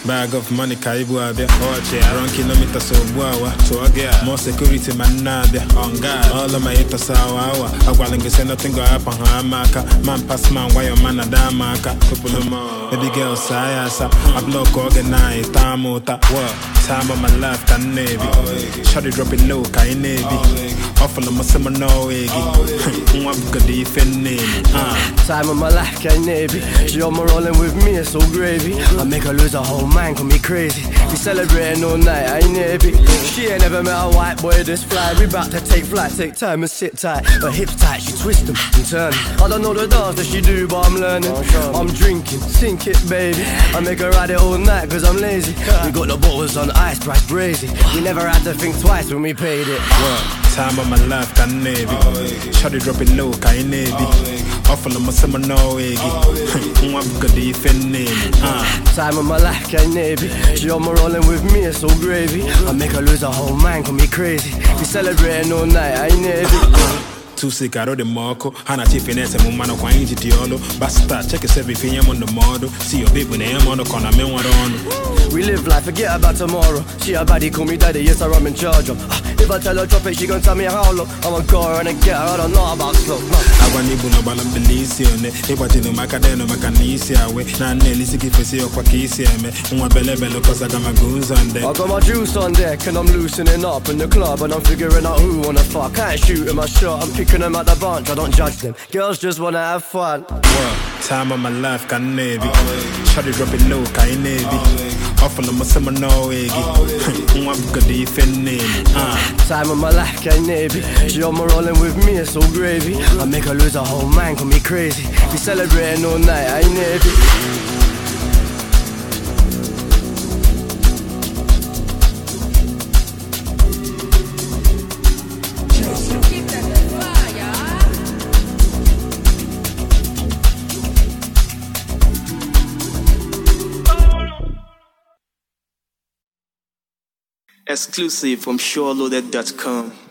bag of money ka ibu abịa ọchị around kilometers ogbu awa tụọ gị a more security ma nna abịa on guard all of my haters awa awa agwala gị say nothing go happen ha ama aka man pass man gwa your man ada ama aka kụpụrụ m baby girl saa ya asa I block oge na taa m ụta time of my life ka m na-ebi shawty drop it low ka anyị na-ebi ọfụlụ m sị m n'ọwa gị nwa bugodi ife nne m Time of my life, can't navy. She on my rolling with me, it's so gravy. I make her lose her whole mind, call me crazy. We celebrating all night, I ain't navy. She ain't never met a white boy this fly. We bout to take flight, take time and sit tight. Her hips tight, she twist them and turn. 'em. I don't know the dance that she do, but I'm learning. I'm drinking, sink it, baby. I make her ride it all night, cause I'm lazy. We got the bottles on ice, price brazy. We never had to think twice when we paid it. time of my life ka m na-ebi shawty drop it low ka anyị na-ebi ọfụlụ m sị m n'ọwa gị nwa bugodi ife nne m Time of my life, can't navy. She on my rolling with me, it's so gravy. I make her lose her whole mind, call me crazy. We celebrating all night, I ain't navy. tusi ka arụ dị m ọkụ ha na chief na-ese m mmanụ kwa anyị ji dị ọlụ basta chekesebe ife nye m ndụmọdụ si obi na enye m ọnụ ka ọ na me nwere ọnụ We live life, forget about tomorrow. She a baddie, call me daddy, yes, sir, I'm in charge of. Ah, If I tell her drop it, she gon' tell me how low. I'ma go her and get her, I don't know about slow. No. agwa n'ibu na ọgbala mbili isi one ịgbajinu maka denu maka na isi awe na nna elisi gị fesi ọkwa ka isi eme nwa belebele kọsaga maga ụzọ nde I got my juice on deck and I'm loosening up in the club and I'm figuring out who wanna fuck. I ain't shooting my shot, I'm picking them out the bunch, I don't judge them. Girls just wanna have fun. time of my life ka m na-ebi shawty drop it low ka anyị na-ebi ọfụlụ m sị m n'ọwa gị nwa bugodi ife nne m Time of my life, can't navy. She on my rolling with me, it's so gravy. I make her lose her whole mind, call me crazy. We celebrating all night, I ain't navy. Exclusive from SureLoaded.com.